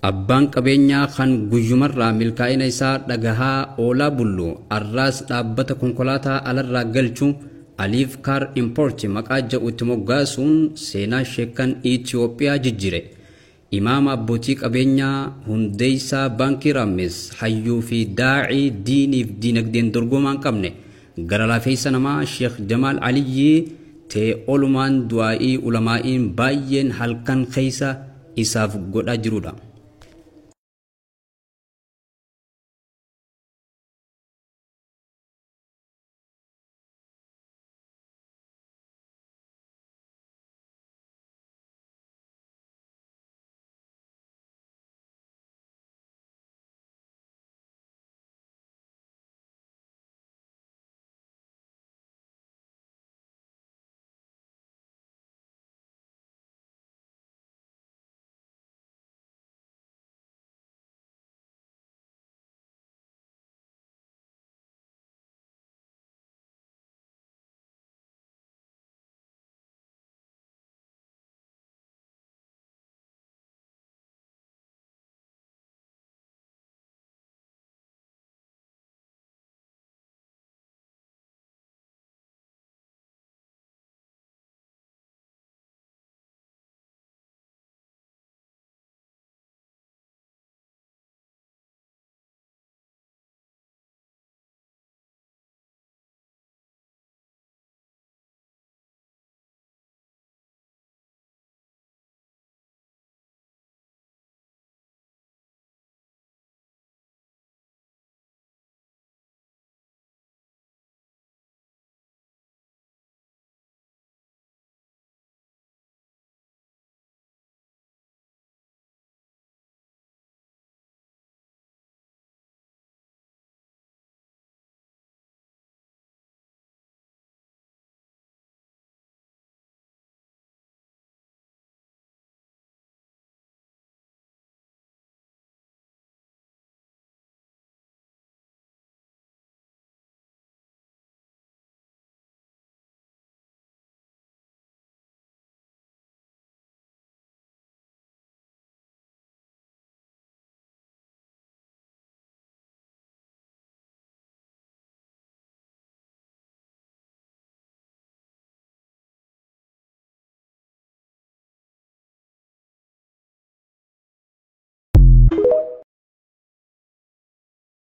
Abbaan qabeenyaa kan guyyumarraa milkaa'ina isaa dhagahaa oolaa bullu arraas dhaabbata konkolaataa alarraa galchu aliif kaar impoorti maqaa jedhu itti moggaasuun seenaa sheekan Itiyoophiyaa jijjire. Imaama abbootii qabeenyaa hundeessaa baankii raammes hayyuu fi daacii diiniif diinagdeen dorgomaa hin qabne gara laafeessa namaa Sheekh Jamaal Aliyyii ta'e olumaan du'aa'ii ulamaa'iin baay'een halkan keessa isaaf godhaa jirudha.